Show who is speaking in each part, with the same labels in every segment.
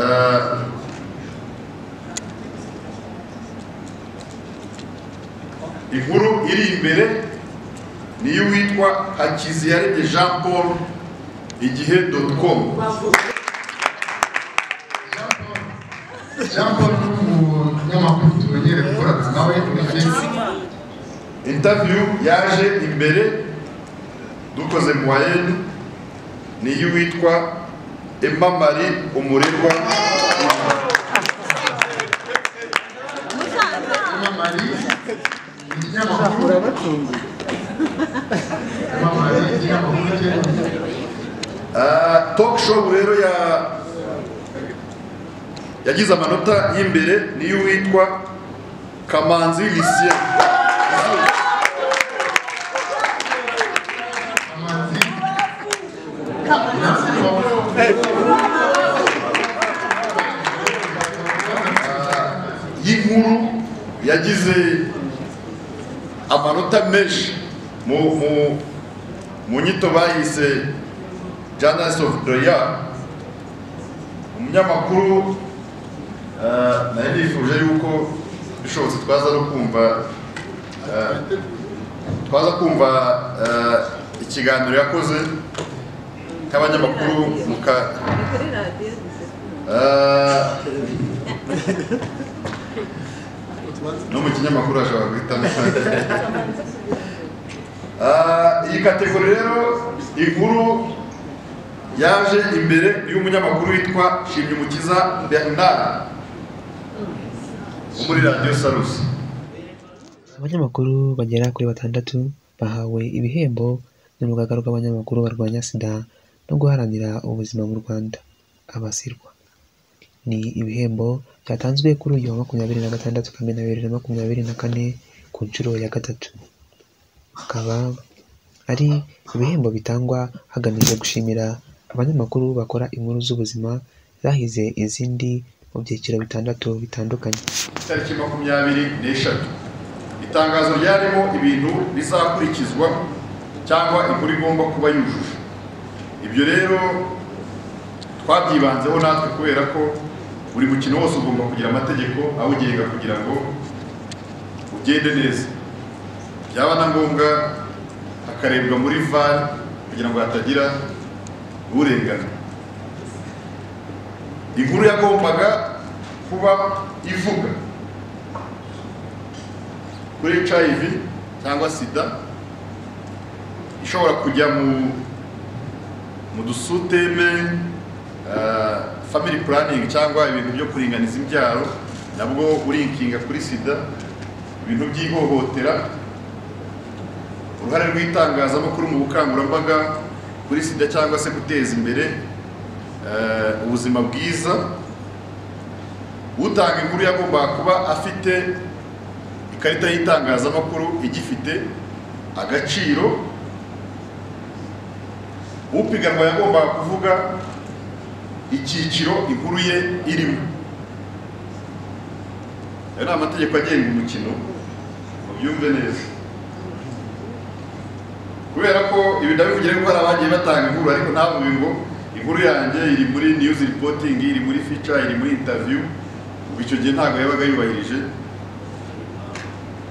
Speaker 1: Е, inkuru iri imbere niyo witwa hakiziyaremye jean paul igihe com
Speaker 2: jean paul ni umunyamakuru tumenyere gukorana nawe iminsi
Speaker 1: interview yaje imbere dukoze mu wayeni niyo witwa emma marie umurerwa
Speaker 2: emma marie ni ikinyamakuru emma marie ni ikinyamakuru cyemewe
Speaker 1: Ah, talk show rero ya yagize amanota y'imbere niyo witwa kamanzi lisien
Speaker 2: amazi nansi paul
Speaker 1: y'inkuru yagize amanota menshi mu mu mu nyito bayise journalist of the year umunyamakuru ah, nari nifuje yuko bishobotse twaza no kumva ah, twaza kumva eh, ikiganiro yakoze nk'abanyamakuru mu ka- eh, no mu kinyamakuru ashobora guhitamo Eh, iyi kategori rero inkuru yaje imbere y'umunyamakuru witwa shimyumukiza bernard wo muri radiyo sarusi
Speaker 3: abanyamakuru bagera kuri batandatu bahawe ibihembo n'urugaga rw'abanyamakuru barwanya sida no guharanira ubuzima mu rwanda abasirwa ni ibihembo byatanzwe kuri uyu wa makumyabiri na gatandatu kamena bibiri na makumyabiri na kane ku nshuro ya gatatu akaba ari ibihembo bitangwa hagamijwe gushimira abanyamakuru bakora inkuru z'ubuzima zahize izindi mu byiciro bitandatu bitandukanye
Speaker 1: itariki makumyabiri n'eshatu itangazo ryarimo ibintu bizakurikizwa cyangwa inkuru igomba kuba yujuje ibyo rero twabyibanzeho natwe kubera ko buri mukino wose ugomba kugira amategeko awugenga kugira ngo ugende neza byaba na ngombwa hakarebwa muri var kugira ngo hatagira urengana inkuru yagombaga kuba ivuga kuri hiv cyangwa sida ishobora kujya mu mu dusuteme ah, family planning cyangwa ibintu byo kuringaniza imbyaro nabwo urinkinga kuri sida ibintu by'ihohotera uruhare rw'itangazamakuru mu bukangurambaga kuri sida cyangwa se guteza imbere eh, ubuzima bwiza utanga inkuru yagombaga kuba afite ikarita y'itangazamakuru igifite agaciro upiganwa yagombaga kuvuga icyiciro inkuru ye irimo ayo ni amategeko agenga umukino mubyumve neza kubera ko ibi ndabivugire ko hari abagiye batanga inkuru ariko ntavuge ngo inkuru yanjye iri muri news reporting iri muri feature iri muri interview ubu icyo gihe ntabwo yabaga yubahirije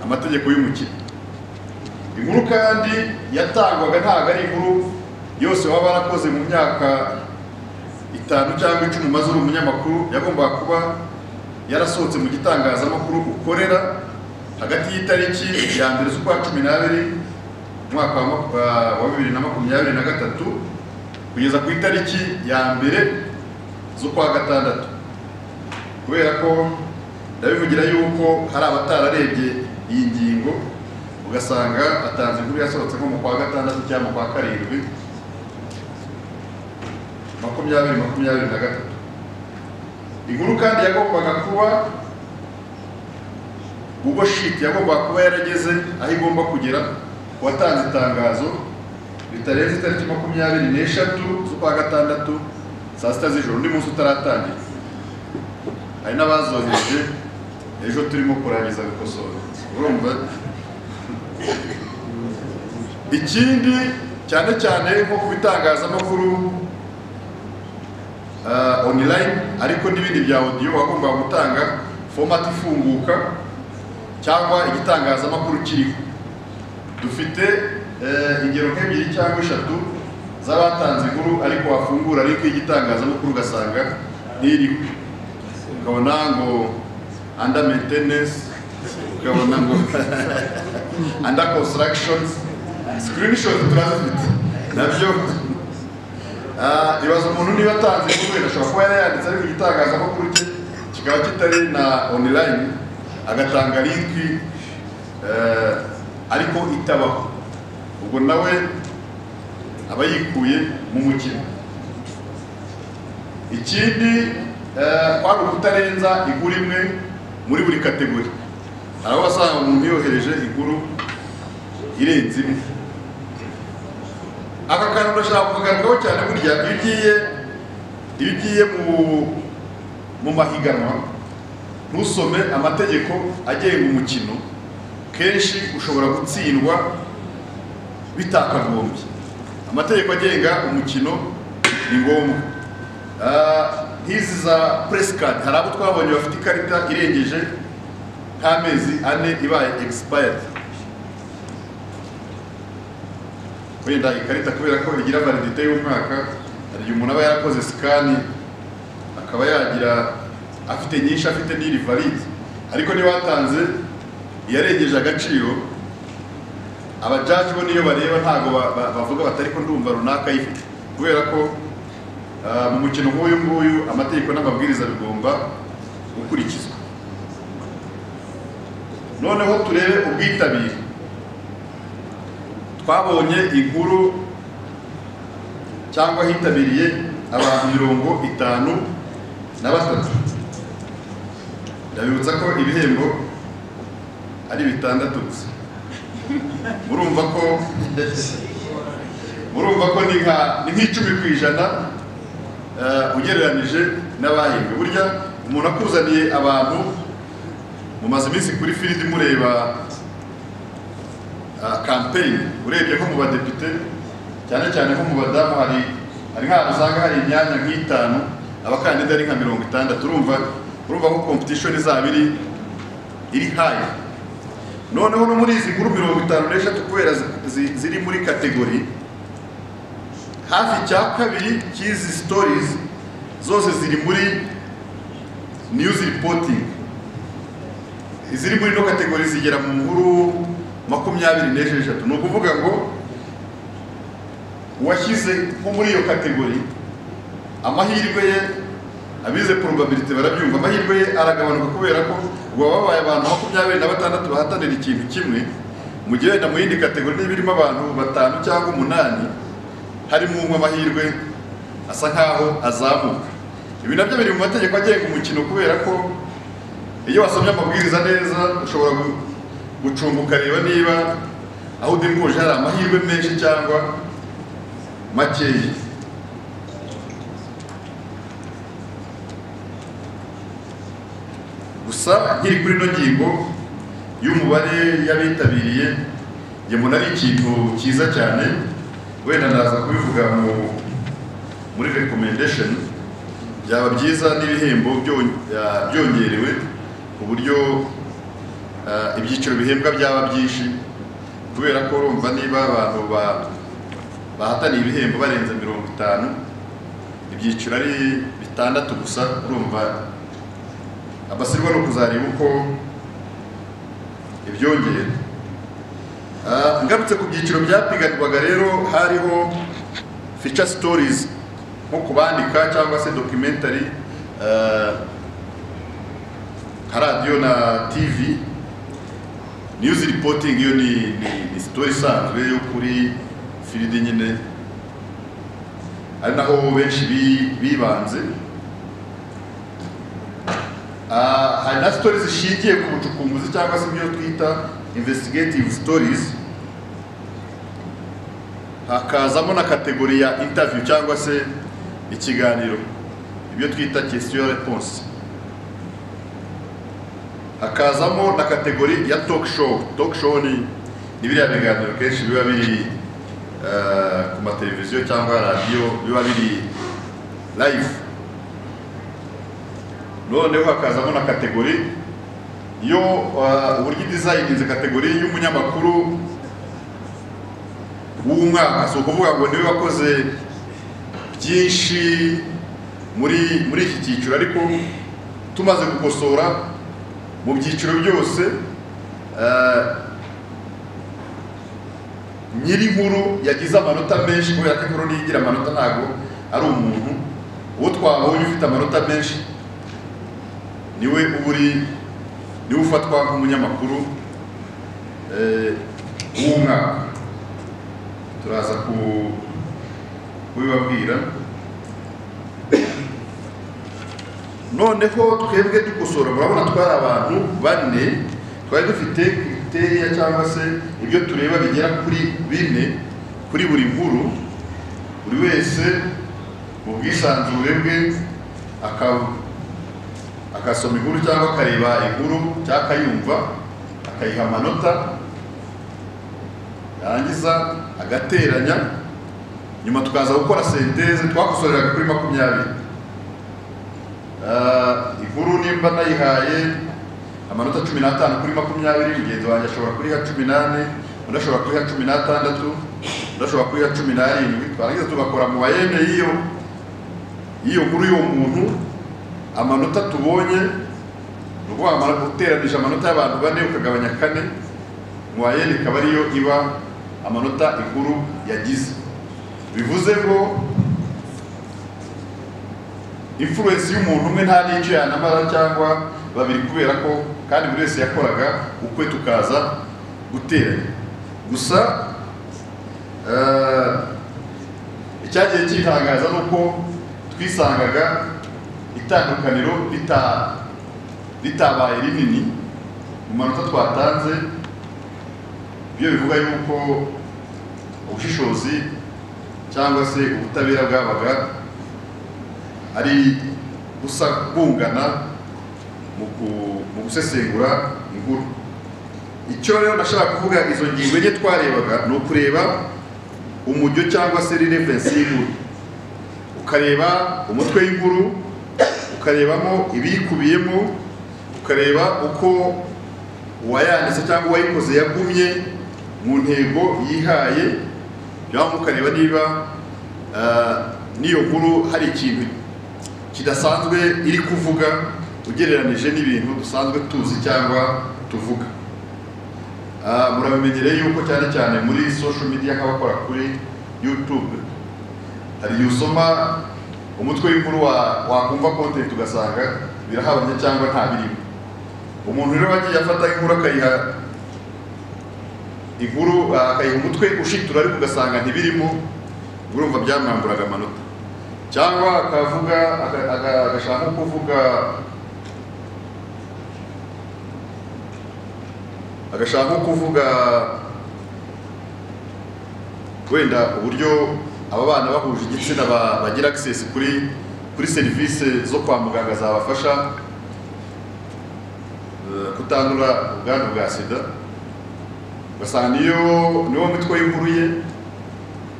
Speaker 1: amategeko y'umukino inkuru kandi yatangwaga ntabwo ari inkuru yose waba warakoze mu myaka itanu cyangwa icumi umaze uri umunyamakuru yagombaga kuba yarasohotse mu gitangazamakuru ukorera hagati y'itariki ya mbere z'ukwa cumi n'abiri umwaka wa maku- wa- wa bibiri na makumyabiri na gatatu kugeza ku itariki ya mbere z'ukwa gatandatu kubera ko ndabivugira yuko hari abatararebye iyi ngingo ugasanga atanze inkuru yasohotse nko mu kwa gatandatu cyangwa mu kwa karindwi makumyabiri makumyabiri na gatatu inkuru kandi yagombaga kuba Google Sheet yagombaga kuba yarageze aho igomba kugera ku watanze itangazo ritarenze itariki makumyabiri n'eshatu z'ukwa gatandatu saa sita z'ijoro undi munsi utaratangira hari n'abazohereje ejo turimo kurangiza gukosora urumva ikindi cyane cyane nko ku bitangazamakuru ah, online ariko n'ibindi bya audio wagombaga gutanga format ifunguka cyangwa igitangazamakuru kiriho dufite eh, ingero nk'ebyiri cyangwa eshatu z'abatanze inkuru ariko wafungura link y'igitangazamakuru ugasanga ntiriho ukabona ngo under maintenance ukabona ngo under construction screenshot turazifite nabyo Ah, ibaza umuntu niba atanze inkuru wenda ashobora kuba yarayanditse ariko igitangazamakuru cye kikaba kitari na online agatanga linki eh, ariko itabaho ubwo nawe aba yikuye mu mukino ikindi eh, kwari ukutarenza inkuru imwe muri buri kategori hari aho wasanga umuntu yohereje inkuru irenze imwe aka kantu urashaka kukagarukiraho cyane burya iyo ugiye iyo ugiye mu mu mahiganwa ntusome amategeko agenga umukino kenshi ushobora gutsindwa bitakagombye amategeko agenga umukino ni ngombwa Ah, nk'izi za presikadi hari abo twabonye bafite ikarita irengeje nk'amezi ane ibaye egisipayadi wenda ikarita kubera ko igira validite y'umwaka hari igihe umuntu aba yarakoze sikani akaba yagira afite nyinshi afite n'iri valide ariko niba watanze iyarengeje agaciro abajaji bo niyo bareba ntabwo ba- ba- bavuga bati ariko ndumva runaka ayifite kubera ko ah, mu mukino nk'uyu nguyu amategeko n'amabwiriza bigomba gukurikizwa noneho turebe ubwitabire twabonye inkuru cyangwa hitabiriye abantu mirongo itanu na batatu ndabibutsa ko ibihembo ari bitandatu gusa murumva ko murumva ko ni nka ni nk'icumi ku ijana eh, ugereranije n'abahembwe burya umuntu akuzaniye abantu mumaze iminsi kuri firidi mureba ah, campaign urebye nko mu badepite cyane cyane nko mu badamu hari hari nk'ahantu usanga hari imyanya nk'itanu abakandida ari nka mirongo itandatu urumva urumva ko competition izaba iri iri hayi noneho no muri izi nkuru mirongo itanu n'eshatu kubera zi- zi- ziri muri kategori hafi cya kabiri cy'izi stories zose ziri muri news reporting iziri muri ino kategori zigera mu nkuru makumyabiri n'esheshatu ni ukuvuga ngo uwashyize nko muri iyo kategori amahirwe ye abize probability barabyumva amahirwe ye aragabanuka kubera ko ubu baba babaye abantu makumyabiri na batandatu bahatanira ikintu kimwe mu gihe wenda mu yindi kategori niba irimo abantu batanu cyangwa umunani harimo umwe amahirwe asa nkaho azamuka ibi nabyo biri mu mategeko agenga umukino kubera ko iyo wasomye amabwiriza neza ushobora gu- gucunga ukareba niba aho udenguje hari amahirwe menshi cyangwa makeya gusa nkiri kuri ino ngingo y'umubare y'abitabiriye njye mbona ari ikintu cyiza cyane wenda ndaza kubivuga mu muri recommendation byaba byiza n'ibihembo byon- ah, byongerewe ku buryo ah, ibyiciro bihembwa byaba byinshi kubera ko urumva niba abantu ba- bahataniye ibihembo barenze mirongo itanu ibyiciro ari bitandatu gusa urumva abasirwa no kuzareba uko ibyongera Ah, ngarutse ku byiciro byapiganirwaga rero hariho feature stories nko kubandika cyangwa se documentary eh, nka radiyo na tv news reporting iyo ni, ni, ni story isanzwe yo kuri firidi nyine ari naho benshi bi- bibanze Ah, hari na stories zishingiye ku bucukumbuzi cyangwa se ibyo twita investigative stories hakazamo na kategori ya interview cyangwa se ikiganiro ibyo twita question response hakazamo na kategori ya talk show talk show ni ni biriya biganiro kenshi biba biri eh, ku mateleviziyo cyangwa radiyo biba biri live noneho hakazamo na kategori yo uh, uburyo idizayininze kategori y'umunyamakuru w'umwaka si ukuvuga ngo niwe wakoze byinshi muri muri iki cyiciro ariko tumaze gukosora mu byiciro byose eh, nyirinkuru yagize amanota menshi kubera ko inkuru niyo igira amanota ntabwo ari umuntu uwo twabonye ufite amanota menshi niwe uba uri niwe ufatwa nk'umunyamakuru eh, w'umwaka turaza ku- kubibabwira noneho twebwe dukosora murabona twari abantu bane twari dufite kriteriya cyangwa se ibyo tureba bigera kuri bine kuri buri nkuru buri wese mu bwisanzure bwe aka- agasoma inkuru cyangwa akareba inkuru cyangwa akayumva akayiha amanota yarangiza agateranya nyuma tukaza gukora senteze twakosoreraga kuri makumyabiri Ah, inkuru nimba nayihaye amanota cumi n'atanu kuri makumyabiri mugenzi wanjye ashobora kuriha cumi n'ane undi ashobora kuriha cumi n'atandatu undi ashobora kuriha cumi n'arindwi twarangiza tugakora mu bayene y'iyo y'iyo nkuru y'uwo muntu amanota tubonye ni ukuvuga amano- uteranije amanota y'abantu bane ukagabanya kane mu bayene ikaba ariyo iba amanota inkuru yagize bivuze ngo influence y'umuntu umwe nta n'icyo yanamara cyangwa babiri kubera ko kandi buri wese yakoraga ukwe tukaza guteranya gusa eh, icyagiye kitangaza ni uko twisangaga itandukaniro rita- ritabaye rinini mu manota twatanze ibyo bivuga yuko ubushishozi cyangwa se ubutabera bwabaga ari busa bungana mu ku- mu gusesengura inkuru icyo rero ndashaka kuvuga izo ngingo enye twarebaga ni ukureba umujyo cyangwa se rirevensi y'inkuru ukareba umutwe w'inkuru ukarebamo ibiyikubiyemo ukareba uko uwayanditse cyangwa uwayikoze yagumye mu ntego yihaye cyangwa ukareba niba ah, n'iyo nkuru hari ikintu kidasanzwe iri kuvuga ugereranije n'ibintu dusanzwe tuzi cyangwa tuvuga Ah, murabimenyereye yuko cyane cyane muri social media nk'abakora kuri youtube hari igihe usoma umutwe w'inkuru wa- wakumva content ugasanga birahabanye cyangwa nta birimo umuntu rero wagiye afata inkuru akayiha inkuru ah, akayiha umutwe ushitura ariko ugasanga ntibirimo urumva byamwamburaga amanota cyangwa akavuga aka- aka- agashaka nko kuvuga agashaka nko kuvuga wenda uburyo aba bana bahuje igitsina ba- bagira access kuri kuri serivisi zo kwa muganga zabafasha eh, kutandura ubwandu bwa sida ugasanga niyo niwo mitwe y'inkuru ye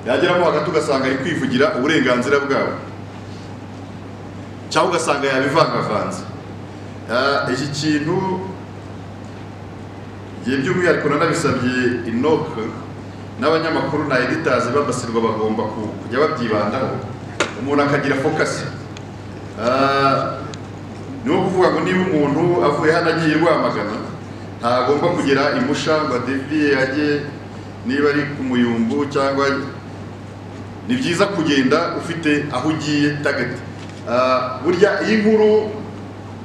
Speaker 1: yageramo hagati ugasanga ari kwivugira uburenganzira bwabo cyangwa ugasanga yabivangavanze Ah, iki kintu igihe by'umwihariko nanabisabye inoke n'abanyamakuru na editazi babasirwa bagomba ku- kujya babyibandaho umuntu akagira fokasi niwo kuvuga ngo niba umuntu avuye hano agiye rwamagana ntagomba kugera imusha ngo adeviye ajye niba ari ku muyumbu cyangwa ni byiza kugenda ufite aho ugiye tageti Ah, burya iyi nkuru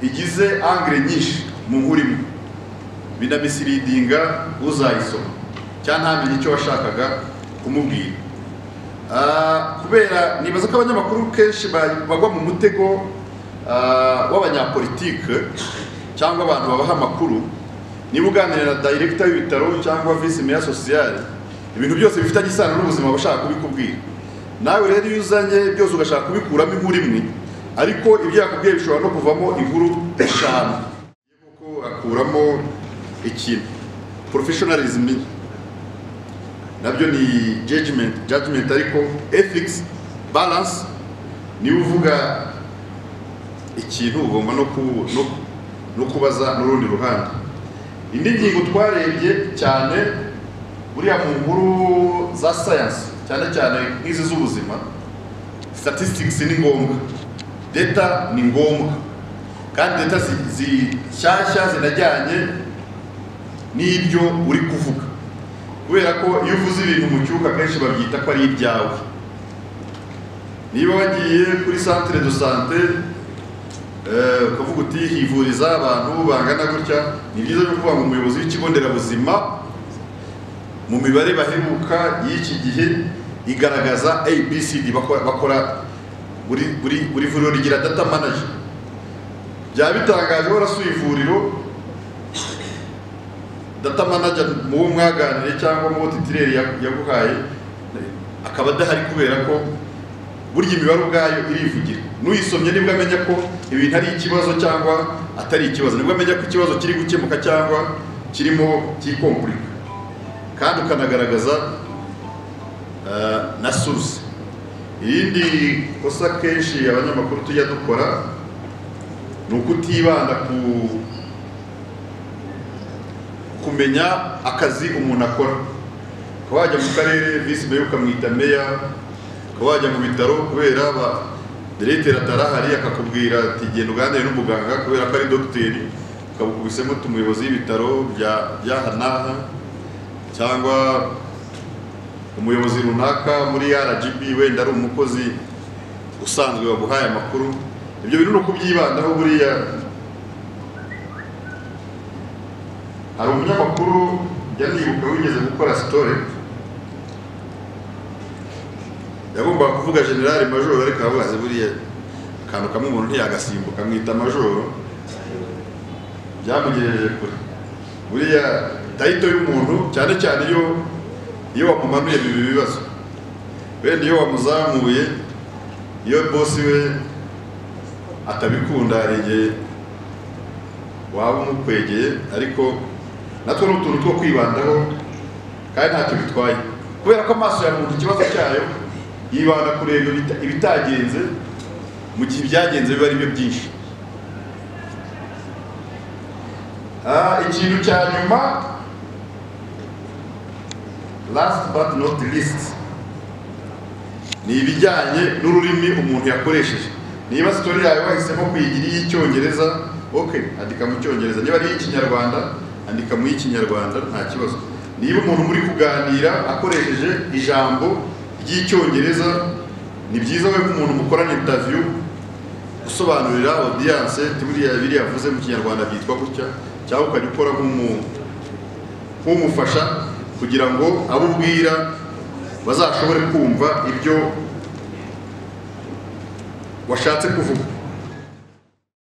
Speaker 1: igize angire nyinshi mu nkuru imwe binamisiridinga uzayisoma cyangwa ntamenye icyo washakaga kumubwira Ah, kubera nibaza ko abanyamakuru kenshi ba- bagwa mu mutego ah, w'abanyapolitike cyangwa abantu babaha amakuru niba uganira na dayiregita w'ibitaro cyangwa visi meya sosiyale ibintu byose bifitanye isano n'ubuzima bashaka kubikubwira nawe rero iyo uzanye byose ugashaka kubikuramo inkuru imwe ariko ibyo yakubwiye bishobora no kuvamo inkuru eshanu kuko akuramo ikintu professionalism nabyo ni judgment judgment ariko ethics balance niwe uvuga ikintu ugomba no ku- no- no kubaza n'urundi ruhande indi ngingo twarebye cyane buriya mu nkuru za sayansi cyane cyane nk'izi z'ubuzima statistics ni ngombwa data ni ngombwa kandi data zi- zishyashya zinajyanye n'ibyo uri kuvuga kubera ko iyo uvuze ibintu mu cyuka akenshi babyita ko ari ibyawe niba wagiye kuri santire do sante eh, ukavuga uti hivuriza abantu bangana gutya ni byiza yo kuvuga ngo umuyobozi w'ikigo nderabuzima mu mibare baheruka y'iki gihe igaragaza abcd bakora bakora buri buri buri vuriro rigira data manager byaba bitangaje warasuye ivuriro data manager mu wo mwaganiriye cyangwa mu wo titireri ya- yaguhaye akaba adahari kubera ko burya imibare ubwayo irivugira n'uyisomye nibwo amenya ko ibintu ari ikibazo cyangwa atari ikibazo nibwo amenya ko ikibazo kiri gukemuka cyangwa kirimo kikompurika kandi ukanagaragaza eh, na source irindi kosa kenshi abanyamakuru tujya dukora ni ukutibanda ku kumenya akazi umuntu akora ukaba wajya mu karere visi meya ukamwita meya ukaba wajya mu bitaro kubera ba diregiteri atarahari akakubwira ati genda uganire n'umuganga kubera ko ari dogiteri ukabukubisemo uti umuyobozi w'ibitaro bya by'aha n'aha cyangwa umuyobozi runaka muri rgb wenda ari umukozi usanzwe waguhaye amakuru ibyo bintu ni ukubyibandaho buriya hari umunyamakuru njya nibuka wigeze gukora sitore yagombaga kuvuga generali majoro ariko abazi buriya akantu kamwe umuntu ntiyagasimbuka amwita majoro byamugejeje kure buriya tayito y'umuntu cyane cyane iyo iyo wamumanuye biba ibibazo wenda iyo wamuzamuye iyo bosi we atabikunda hari igihe waba umukwegeye ariko natwe ni utuntu two kwibandaho kandi ntacyo bitwaye kubera ko amaso ya muntu ikibazo cyayo yibanda kureba ibita- ibitagenze mu gihe ibyagenze biba ari byo byinshi Ah, ikintu cya nyuma last but not least ni ibijyanye n'ururimi umuntu yakoresheje niba sitori yawe wahisemo kuyigira iy'icyongereza okay andika mu cyongereza niba ari iy'ikinyarwanda andika mu y'ikinyarwanda nta kibazo niba umuntu muri kuganira akoresheje ijambo ry'icyongereza ni byiza we ko umuntu mukorana interview usobanurira audience ati buriya biriya yavuze mu kinyarwanda byitwa gutya cyangwa ukajya ukora nk'umu- nk'umufasha kugira ngo abo ubwira bazashobore kumva ibyo washatse kuvuga